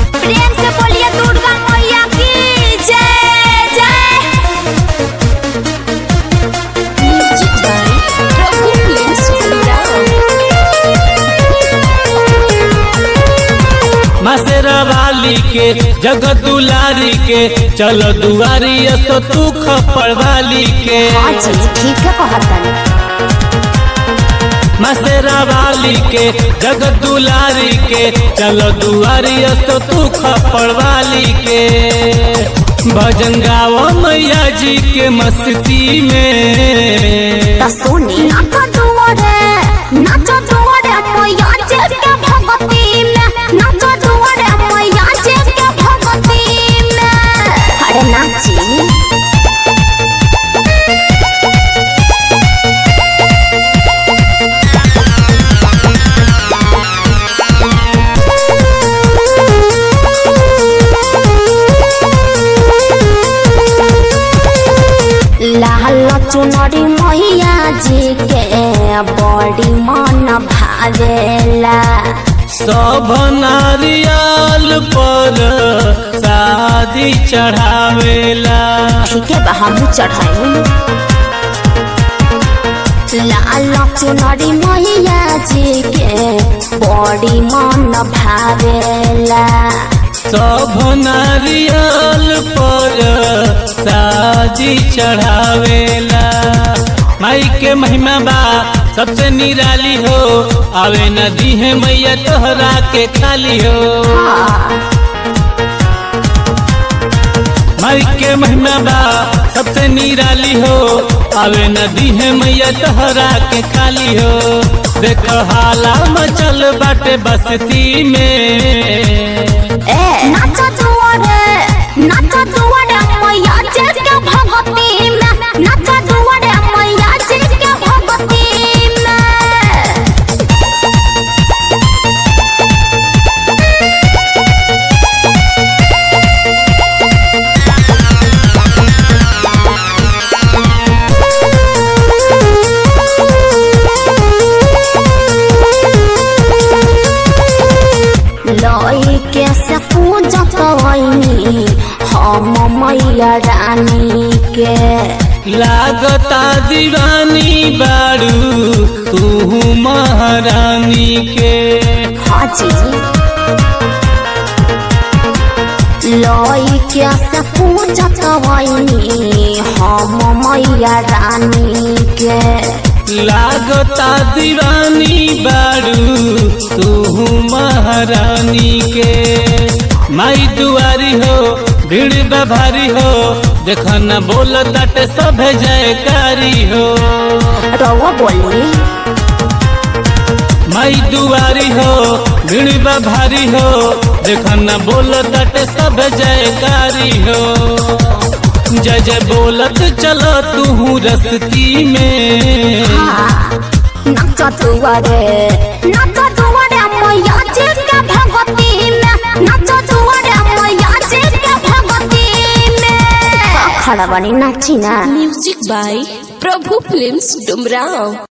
प्रेम से बोलिए दुर्गा मैया की जय जय music by Prabhu place Masera वाली के जगत दुलारी के चल दुआरी तो तू खपड़ वाली के हाँ जी ठीक है कहतन मसेरा वाली के जगत दुलारी के चल दुआरी तो तू खपड़ वाली के भजन गाओ मैया जी के मस्ती में त सुनी नाचा दुआरे नाचा दुआरे मैया जे के भगती में नाचा दुआरे मैया जे के भगती में अरे नाची लाल चुनरी मैया जी के बड़ी मन भावेला सब नारियल पर शादी चढ़ावेला ठीक है बा हमू चढ़ाई लाल चुनरी मैया जी के बड़ी मन भावेला सब नारियल पर शादी चढ़ावेला माई के महिमा बा सबसे निराली हो आवे नदी है मैया तोहरा के खाली हो माई के महिमा बा सबसे निराली हो आवे नदी है मैया तोहरा के खाली हो देख हाला मचल बाटे बस्ती में ए नाचा दुआरे नाचा दुआरे मैया जी के भगती में नाचा दुआरे मैया जी के भगती में लई के से पूजा कवनी हम मैया रानी के लागता दीवानी बारू तू महारानी के हाँ जी लई के से पूजा कवनी हम मैया रानी के लागता दीवानी बारू तू महारानी के माई दुआरी हो भीड़ बा भारी हो देख न बोल ताटे सब जयकारी हो रवा बोली माई दुआरी हो भीड़ बा भारी हो देख न बोल ताटे सब जयकारी हो जय जय बोलत चलो तू रस्ती में नाचा दुआरे नाचा दुआरे मैया जी के भगती में नाचा दुआरे मैया जी के भगती में खड़ा बनी नाची ना music by Prabhu films Dumraon